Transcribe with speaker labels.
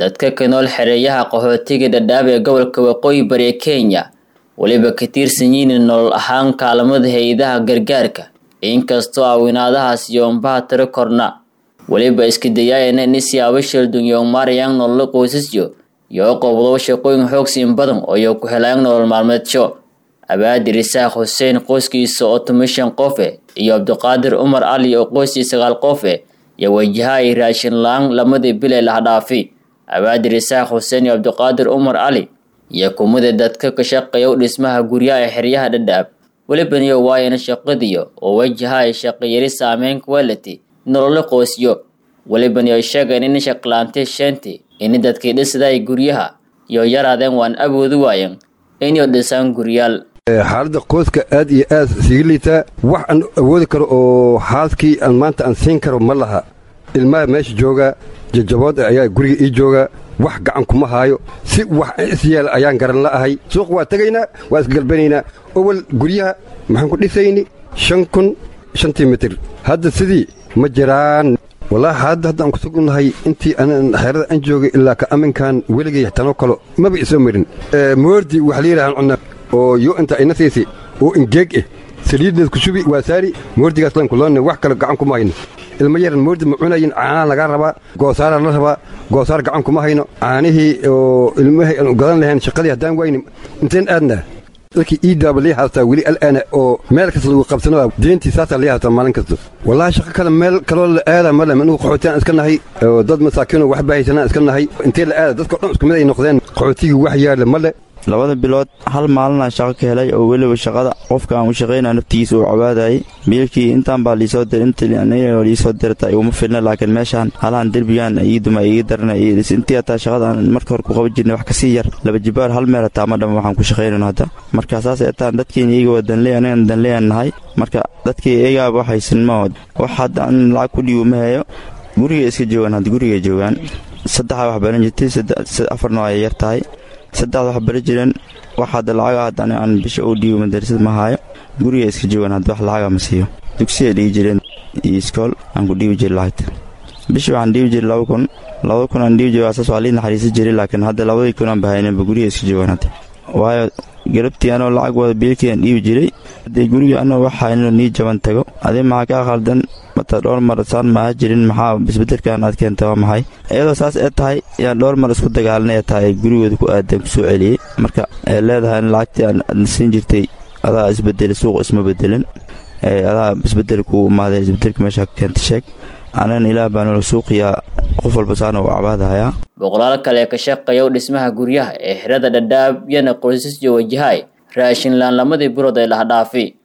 Speaker 1: dadka ka nool xereeyaha qaxootiga dhadhaab ee gobolka waqooyi bari ee kenya weliba ka tirsan yihiin nolol ahaan kaalamada hay-adaha gargaarka inkastoo awinaadahaas yoombaha tiro korna weliba iska dayaayana in siyaabo sheldon yoomaarayaan nololo qoysasyo iyo qobdobo shaqooyin xoogsiin badan oo yo ku helayaan nolol maalmeedsho abaadir isaaq xuseen qoyskiisa oo tumishan qofe iyo cabdiqaadir umar cali oo qoysii sagaal qofe iyo wajaha ay raashin la-aan lamadii bilay lahdhaafi abaadir isaaq xuseen iyo cabdiqaadir umar cali iyo kumida dadka ka shaqeeya dhismaha guryaha ee xeryaha dhadhaab welibaniyo waayana shaqadiyo oo wajaha ay shaqayari saameyn kuwalati nololo qoysyo welibani ay sheegeen in shaqlaantay sheenti in dadkii dhisday guryaha iyo yaraadeen waan awoodi waayen inay dhisaan guryaal
Speaker 2: xaaladda qoyska aad iyo aad siga liitaa wax aan awoodi karo oo xaaskii aan maanta aan siin karo ma laha ilmaha meesha jooga jajabood ayaa guriga ii jooga wax gacan kuma haayo si wax isyeel ayaan garan la'ahay suuq waa tegaynaa waa isgalbanaynaa owal guryaha maxaan ku dhisayni shan kun shantii mitir hadda sidii ma jiraan wallaahi xaaladda hadda aan ku sugnahay intii xeerada aan joogay ilaa ka aminkan weligay tanoo kalo maba isoo marin moordi waxa la yidhahaan cunna oo yo inta ina siisi oo ingeeg eh saliidneed ku shubi waa saari moordigaas lan kuloonne wax kale gacan kuma hayno ilma yaran moordi ma cunayin caanaa lagaa rabaa goosaara la rabaa goosaar gacan kuma hayno caanihii oo ilmahay aan gadan lahayn shaqadii haddaan wayni inteen aadna dadkii iidaaba lii haastaa weli al'aana oo meel kasta lagu qabsanaa deentii saasaa lii haastaa maalin kasta wallaahi shaqo kale meel kaloo la aada male anugu qaxootiyan iska nahay oo dad masaakiinoo waxba haysanaan iska nahay intee la aada dadka dhan isku mid ay noqdeen qaxootigii wax yaale male
Speaker 3: labada bilood hal maalinaan shaqo ka helay oo weliba shaqada qofka aan u shaqaynaa naftigiisa uu cabaadayay biilkii intaan baa liisoo dir inta liisoo dirta iguma filna laakiin meeshaan halahan derbigaan iiduma iga darana intii hataa shaqada aan marka hore ku qaban jirnay wax kasii yar laba jibaar hal meel hataa ma dhama waxaan ku shaqaynayno hadda marka saas etaan dadkiina iyaga waa danley anagan danleyan nahay marka dadkii iyagaaba waxaysan ma wax hadda an lacag ku dhiibo ma hayo guriga iska joogaan hadda guriga joogaan saddexaa wax baran jirtay afar nooc ay yar tahay saddexda wax bari jireen wax hadda lacaga hadda aan bisha u dhiibo madarasad ma haayo guriga iska joogaan hadda wax lacaga ma siiyo dugsiay dhigi jireen iyo iskool aan ku dhiibi jiri lacagta bishii waxaan dhiibi jiray laba kun laba kun aan dhiibi jiray asaas waa lii naxariisan jiray laakiin hadda labadii kun aan bahaynanba guriga iska joogaan hadda waayo garabtii anoo lacag wada biilkii aan dhiibi jiray haddii guriga anoo wax haynoo nii jaban tago adii maxaa kaa khaldan mata dhowr mar saan maaha jirin maxaa isbedelkan aad keenta waa maxay iyadoo saas ee tahay yaan dhowr mar isku dagaalanay ee tahay gurigooda ku aadan kusoo celiyey marka ee leedahay in lacagtii aan siin jirtay adaa isbedelay suuq isma bedelin adaa isbedel kuu imaaday isbedelka meesha keenta sheeg anan ilaah baanula suuqiyaa qof walba saana u cabaadahayaa
Speaker 1: boqolaal kale ka shaqeeya dhismaha guryaha ee xerada dhadhaab yana qoysasyo wajahay raashin laan lamadii bilood ee laha dhaafi